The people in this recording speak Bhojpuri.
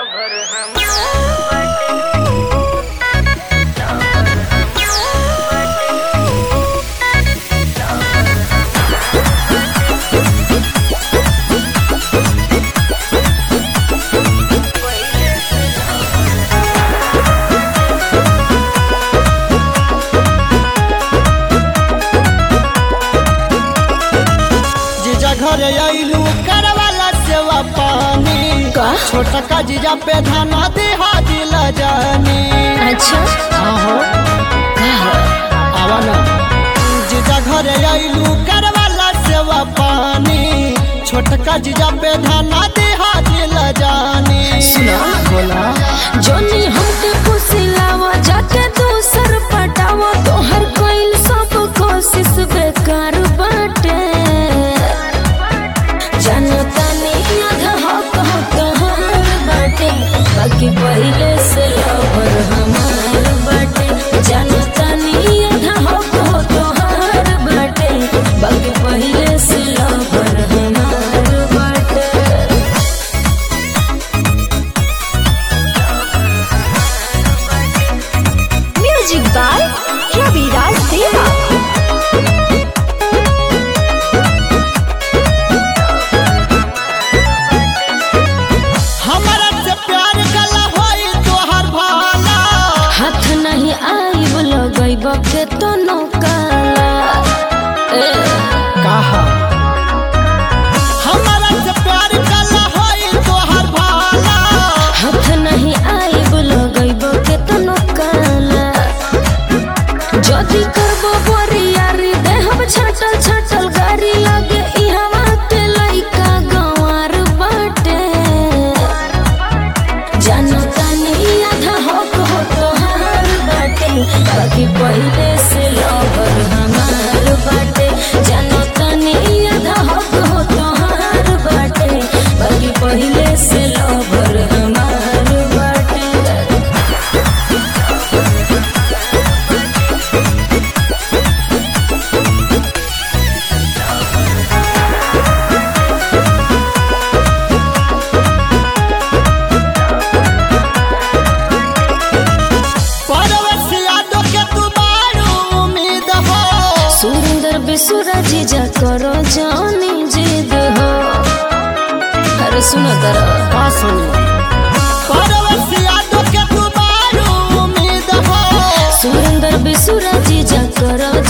लवर हम जीजा घर आइलू करवाला सेवा पानी का? छोटा का जीजा पे धाना दे हाजिल जानी अच्छा आहो आवा ना जीजा घर आइलू करवाला सेवा पानी छोटका जीजा पे धाना दे हाजिल जानी सुना। बोला जोनी हमके फुसिलावा जाके दूसर पटावा तोहर कोइल सब कोशिश बेकार बाटे जनता ने आधा हक हो तोहर बाटे बाकी पहिले से लवर हमार बाटे जनता ने आधा हक हो तोहर बाटे बाकी पहिले से लवर हमार बाटे Music by Ravi Raj Deva. हमारा से प्यार कला होई तोहर भाला हाथ नहीं आइब लगैब के तो नौकाला ए, कहा हमारा से प्यार कला होई तोहर भाला हाथ नहीं आइब लगैब के तो नौकाला जदी करबो बोरियारी देहब छटल छटल गाड़ी लगे इहवा के लइका गंवार बाटे जनता नहीं आधा हक हो तोहार बाटे बाकी पहिले से लवर हमार बाटे जनता नहीं आधा हक हो तोहार बाटे बाकी पहिले से लवर हमार बाटे परवश यादों के तू बारू उम्मीद हो सुंदर बेसुरा जीजा करो जानी जिद हो अरे सुनो तरा का सुनी परवश यादों के तू बारू उम्मीद हो सुंदर बेसुरा जीजा करो